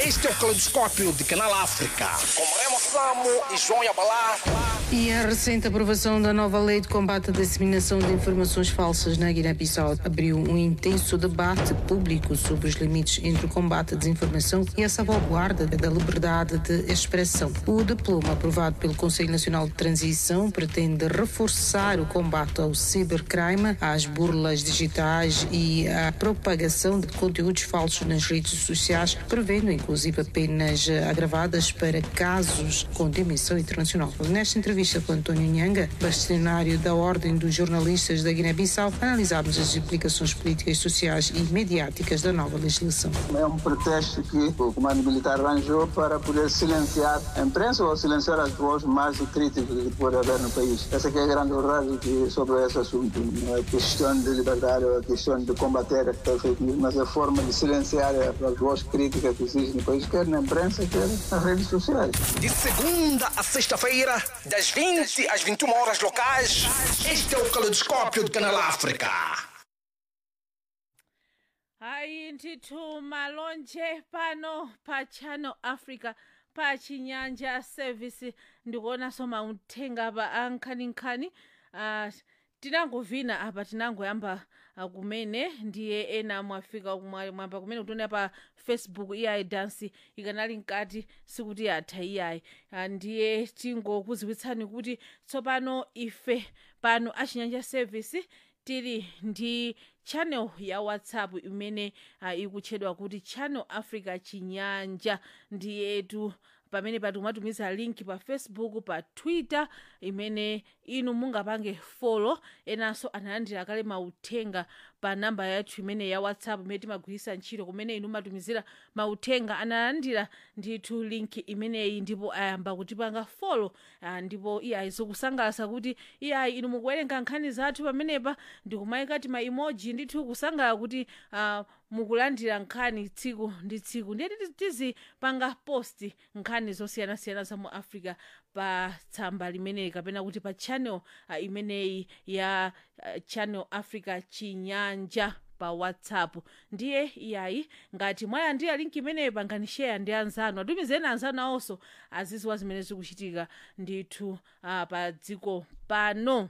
Este é o Caleidoscópio de Canal África. Com Remo Samo e João Yabalá. E a recente aprovação da nova lei de combate à disseminação de informações falsas na Guiné-Bissau abriu um intenso debate público sobre os limites entre o combate à desinformação e a salvaguarda da liberdade de expressão. O diploma aprovado pelo Conselho Nacional de Transição pretende reforçar o combate ao cibercrime, às burlas digitais e à propagação de conteúdos falsos nas redes sociais, prevendo inclusive penas agravadas para casos com dimensão internacional. Nesta entrevista com António Nhanga, bastonário da Ordem dos Jornalistas da Guiné-Bissau, analisámos as implicações políticas, sociais e mediáticas da nova legislação. É um pretexto que o comando militar arranjou para poder silenciar a imprensa ou silenciar as vozes mais críticas que pode haver no país. Essa é a grande verdade que, sobre esse assunto. Não é questão de liberdade ou é questão de combater a fake news, mas é a forma de silenciar as vozes críticas que existem no país, quer na imprensa, quer nas redes sociais. De segunda a sexta-feira, das 20 às 21 horas locais, este é o Caleidoscópio de Canal África. hayi ndithu malonje pano pa channel africa pa chinyanja service ndikuona soma uthenga pa ankhaninkhani uh, tinangovina apa tinangoyamba uh, kumene ndiye ena mwafika mwa- mwamba kumene kutiona pa facebook iyayi dansi ikanali mkati sikuti yatha iyayi uh, ndiye tingokuziwitsani kuti tsopano ife pano achinyanja service tili ndi channel ya whatsapp imene uh, ikutchedwa kuti channel africa chinyanja ndiyetu pamene patumatumiza link pa facebook pa twitter imene inu mungapange folo enanso analandira kale mauthenga pa namba yathu imene ya whatsapp imene timagwiritsa ntchito kumene inu matumizira mauthenga analandira ndithu link imeneyi ndipo ayamba kutipanga folo ah, ndipo iyayi zikusangalatsa kuti iyayi inu mukuwerenga nkhani zathu pamenepa ndikumayika ti ma emoji ndithu kusangalala kuti ah, mukulandira nkhani tsiku ndi tsiku ndiye titi- tizipanga post nkhani zosiyanasiyana za mu africa pa tsamba limeneyi kapena kuti pa channel uh, imeneyi ya uh, channel africa chinyanja pa whatsapp ndiye iyayi ngati mwalandira linki imeneyi pangani share ndi anzanu atumizeni anzanu awonso aziziwa zimene zikuchitika ndithu uh, pa dziko pano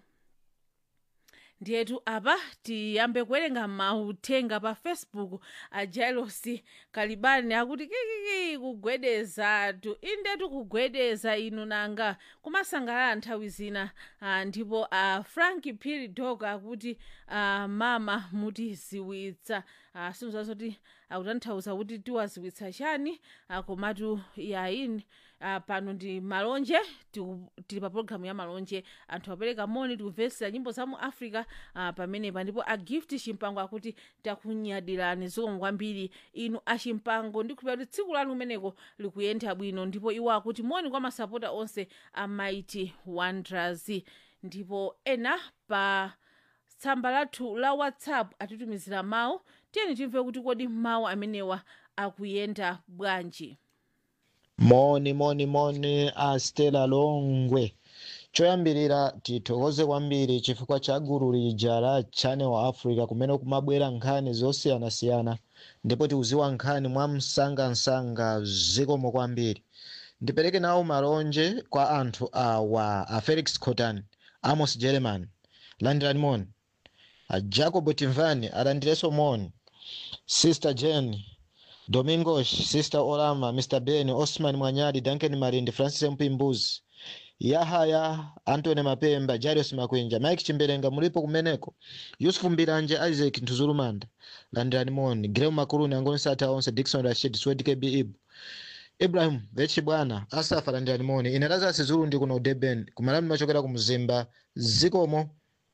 ndiyetu apa tiyambe kuwerenga mauthenga pa facebook a jailosi kalibani akuti kikiki kugwedezatu indetu kugwedeza inu nanga kumasangalala nthawi zina ah, ndipo a frank piri dog akuti ah, mama mutiziwitsa ah, sinzazoti akutanthauza kuti tiwaziwitsa chani ah, komatu yayini uh, pano ndi malonje tiku- tili pa pologalamu ya malonje anthu apereka moni tikumvetsera nyimbo za mu africa uh, pamenepa ndipo a gift chimpango akuti takunyadirani zikomo kwambiri inu achimpango ndikhulupira kuti tsiku lanu kumeneko likuyenda bwino ndipo iwo akuti moni kwa masapota onse a mighty wonders ndipo ena pa tsamba lathu la whatsapp atitumizira mawu tiyeni timve kuti kodi mawu amenewa akuyenda bwanji moni moni moni a stela longwe choyambirira tithokoze kwambiri chifukwa cha gulu lija la channel africa kumene kumabwera nkhani zosiyanasiyana ndipo tikuziwa nkhani mwa msangamsanga zikomo kwambiri ndipereke nawo malonje kwa anthu awa a felix cotan amos german landirani moni a jacob timvani alandirenso moni sister jane domingos sister olama mr ben osman mwanyali duncan malindi francis mpimbuzi yahaya antony mapemba jarius makwenja mike chimberenga mulipo kumeneko yusufu mbiranje isaac ntuzulumanda landirani moni grem makuluni angoni sata onse dikson rashid swed kb ibu ibrahim vechi bwana asafa landirani moni ine lazasi zulu ndi kuno deben kumalani machokera ku mzimba zikomo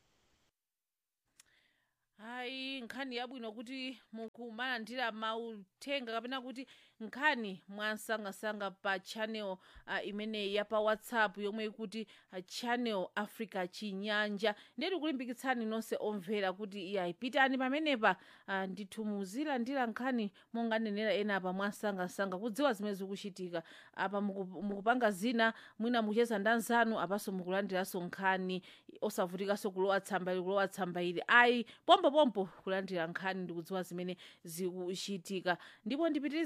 hayi nkhani yabwino kuti mukumalandira mauthenga kapena kuti nkhani mwansangasanga pa channel uh, imeneyi ya pa whatsapp yomwe ikuti uh, channel africa chinyanja ndiye tikulimbikitsani nonse omvera kuti iyayi pitani pamenepa uh, ndithu muzilandira nkhani monganenera ena apa mwansangasanga kudziwa zimene zikuchitika apa muku- mukupanga zina mwina mukucheza ndi anzanu apanso mukulandiranso nkhani osavutikanso kulowa tsamba ili kulowa tsamba ili ayi pompopompo kulandira nkhani ndikudziwa zimene zikuchitika ndipo ndipitirize kuwerenga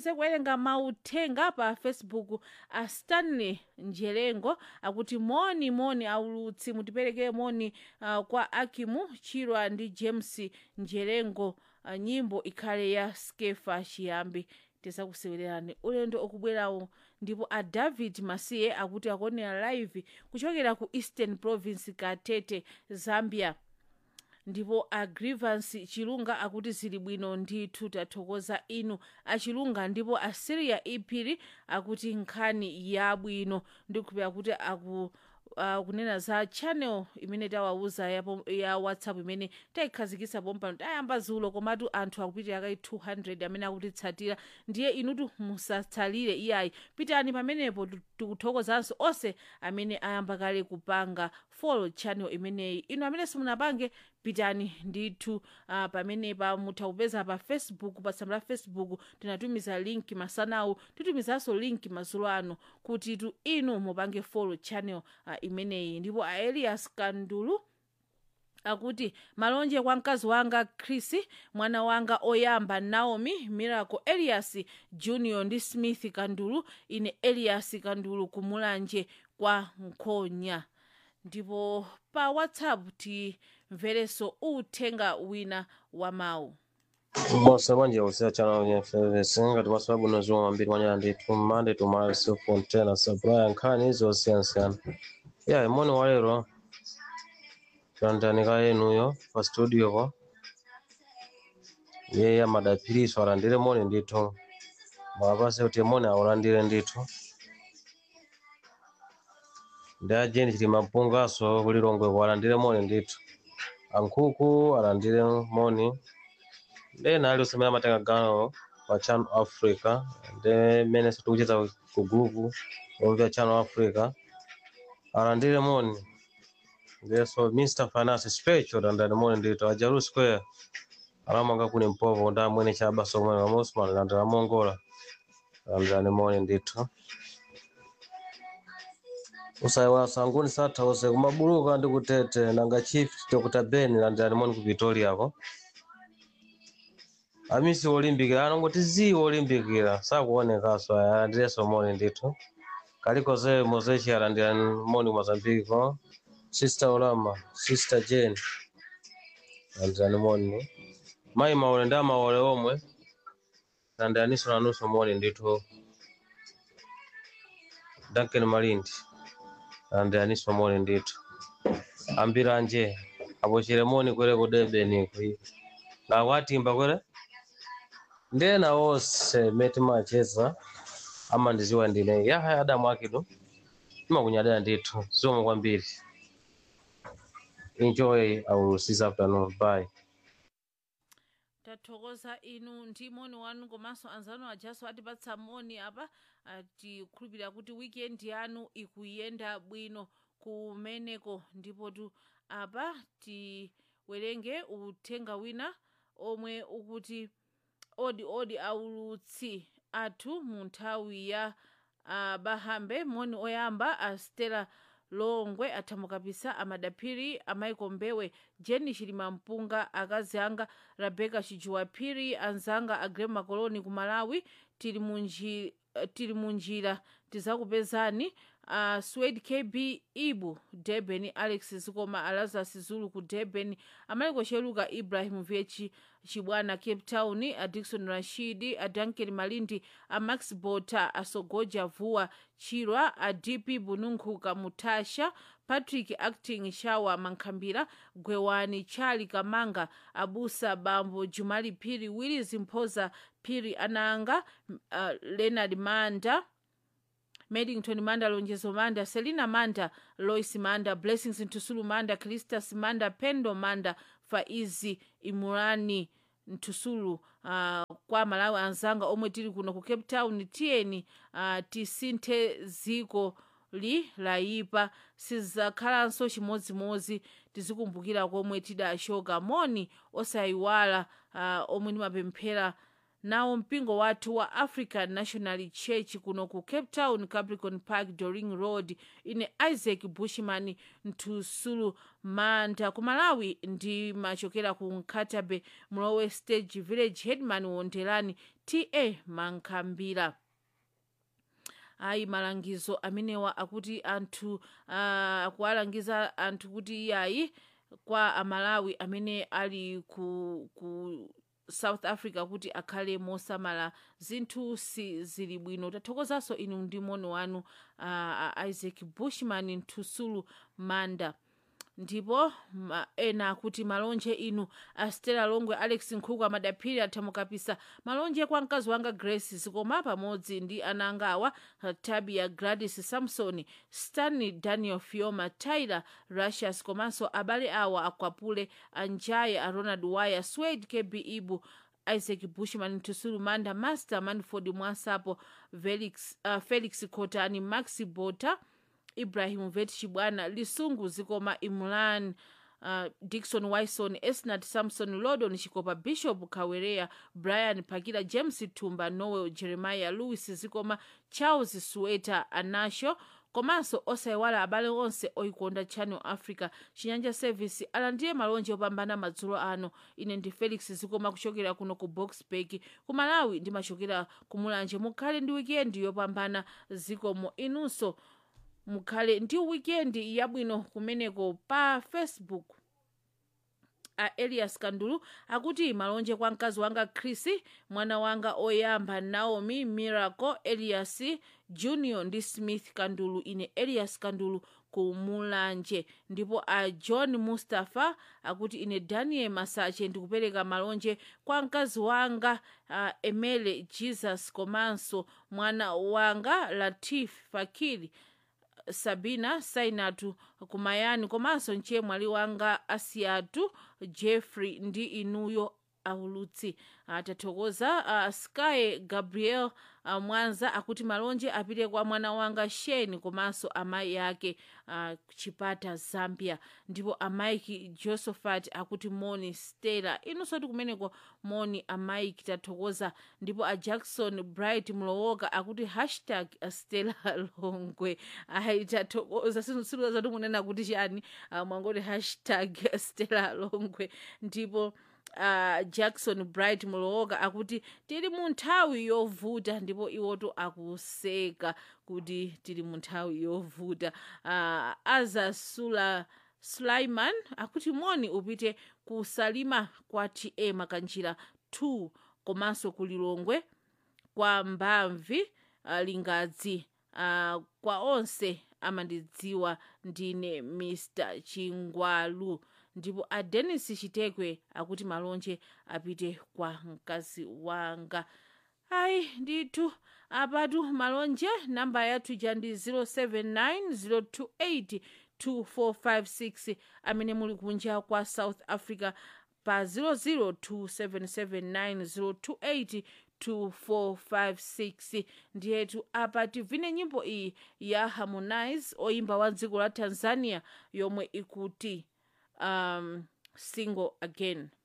awerenga mauthenga pa facebook a stanley njelengo akuti moni moni aulutsi mutiperekere moni uh, kwa akimu chirwa ndi james njelengo uh, nyimbo ikhale ya skefa chiyambi tisakusewererani ulendo okubwerawo ndipo a david masiye akuti akuonera live kuchokera ku eastern province katete zambia ndipo a grievance chilunga akuti zili bwino ndithu tathokoza inu achilunga ndipo a siria iphiri akuti nkhani yabwino ndikuphera kuti aku uh, kunena za channel imene tawauza ya, ya whatsapp imene tayikhazikitsa pompano tayamba zulo komatu anthu akupitira kai 200 amene akutitsatira ndiye inutu musatsalire iyayi pitani pamenepo tikuthokozanso onse amene ayamba kale kupanga follow channel imeneyi inu amene simunapange pitani ndithu uh, pamenepa mutha kupeza pa facebook pa tsamba la facebook tinatumiza link masanawu titumizanso link madzulo ano kuti tu inu mupange follow channel uh, imeneyi ndipo a elias kandulu akuti malonje kwa mkazi wanga chris mwana wanga oyamba naomi miracle elias junior ndi smith kandulu ine elias kandulu kumulanje kwa nkhonya ndipo pa whatsapp timverenso uthenga wina wa mawu Bosa banje usia chana wenye FVC ngati masababu nozuwa mambiri mwanya ndithu mande tumali sio fontena supply nkhani izo siyansiyana ya imoni walero tandanika yenuyo pa studio po yeye amadapiriso alandire moni ndithu mwapase kuti moni aulandire ndithu ndi ajeni chili mapungaso kulilongwe alandire moni ndithu ankhuku alandire moni ndena ali usemera amatenga gawo pa channel africa ndi mmene tikucheza ku group omvera channel africa alandire moni ndiso mr finance special alandire moni ndithu ajalu square alamanga kuni mpovo ndi amwene chabaso omwe kamusman alandira mongola alandirani moni ndithu usayiwala sanguni sathause kumabuluka ndi kutete nanga chief dr ben alandirani moni ku victoria ko amisi olimbikira anongoti zi olimbikira sakuonekaso alandireso moni ndithu kalikoze mozechi alandirani moni mozambique ko sister olama sister jane alandirani moni mayi maole ndi amaole omwe alandiraniso nanuso moni ndithu duncan malindi alandiraniso moni ndithu ambiranje apochere moni kwere ku debeni kwi ngakwatimba kwere ndena wonse meti macheza ama ndiziwa ndine yahaya adamu akidu imakunyadira ndithu zomwe kwambiri enjoy our this afternoon bye tathokoza inu ndi moni wanu komanso anzanu ajaso atipatsa moni apa tikukhulupirira kuti weekend yanu ikuyenda bwino kumeneko ndipo tu apa tiwerenge uthenga wina omwe ukuti odi odi aulutsi athu mu nthawi ya uh, bahambe moni oyamba a stela longwe athamukapisa amadaphiri amaiko mbewe jeni chilima mpunga akazi anga rebeka chijuwaphiri anzanga agrem makoloni ku malawi tili munji tili munjira tizakupezani uh, swed kb ibu durban alex zikoma alazas zulu ku durban amaliko cheluka ibrahim vyechi chibwana cape town adikson rashidi adanken malindi amax bota asogoja vuwa chirwa adp bununkhuka mutasha patrick acting shawa mankhambira gwewani chali kamanga abusa bambo jumali phiri willis mphoza phiri ananga uh, leonard manda Medington Manda, Lonjezo Manda, Selina Manda, Lois Manda, Blessings Ntusulu Manda, Cristas Manda, Pendo Manda, Faizi Imurani Ntusulu uh, kwa Malawi anzanga omwe tili kuno ku Cape Town tiyeni uh, tisinthe ziko li layipa sizakhalanso chimodzimodzi tizikumbukira komwe tidashoka moni osayiwala uh, omwe ndimapemphera nawo mpingo wathu wa african national church kuno ku cape town capricorn park doring road ine isaac bushman ntusulu manda ku malawi ndimachokera ku nkatabe mlowe stage village headman wondelani ta mankhambira ayi malangizo amenewa akuti anthu uh, akuwalangiza anthu kuti iyayi kwa amalawi amene ali ku, ku south africa kuti akhale mosamala zinthu si zili bwino tathokozanso inu ndi moni wanu uh, isaac bushman nthusulu manda ndipo ma, ena akuti malonje inu astela longwe alex nkhuku amadaphiri athamukapisa malonje kwa mkazi wanga grace zikoma pamodzi ndi ana anga awa tabia gladys samson stanley daniel fioma tyler russias komanso abale awa akwapule anjaye a ronald wire swade kb ibu isaac bushman tusulu manda master manford mwasapo felix, uh, felix cotani maxi bota ibrahim vet chibwana lisungu zikoma imran uh, dikson wison esnat samson lodon chikopa bishop kawereya brian pakila james tumba noel jeremiah louis zikoma charles sueta anasho komanso osayiwala abale onse oyikonda channel africa chinyanja service alandiye malonje opambana madzulo ano ine ndi felix zikoma kuchokera kuno ku boxburg ku malawi ndimachokera ku mulanje mukhale ndi wikendi yopambana zikomo inunso mukhale ndi wikendi yabwino kumeneko pa facebook a elias kandulu akuti malonje kwa mkazi wanga chris mwana wanga oyamba naomi miracle elias junior ndi smith kandulu ine elias kandulu ku mulanje ndipo a john mustapha akuti ine daniel masache ndikupereka malonje kwa mkazi wanga uh, emele jesus komanso mwana wanga latif fakiri sabina sainatu kumayani komanso mchemwali wanga asiyatu jeffrey ndi inuyo aulutsi tathokoza uh, sky gabriel uh, mwanza akuti malonje apite kwa mwana wanga sheni komanso amayi ake uh, chipata zambia ndipo amaiki josephat akuti moni stella inunso ti kumeneko moni amaiki tathokoza ndipo a jackson bright mlowoka akuti hashtag stella longwe ayi tathokoza sinusiluza munena kuti chani uh, mwangoti hashtag stella longwe ndipo uh, jackson bright mulowoka akuti tili mu nthawi yovuta ndipo iwoto akuseka kuti tili mu nthawi yovuta uh, azasula sulaiman akuti moni upite ku salima kwa ta makanjira 2 komanso ku lilongwe kwa mbamvi uh, lingadzi uh, kwa onse amandidziwa ndine mr chingwalu ndipo a denis chitekwe akuti malonje apite kwa mkazi wanga ayi ndithu apatu malonje namba yathu ja ndi 079 028 amene muli kunja kwa south africa pa 002779028 2456 ndiyetu apa tivine nyimbo iyi ya harmonize oyimba wa dziko la tanzania yomwe ikuti um, single again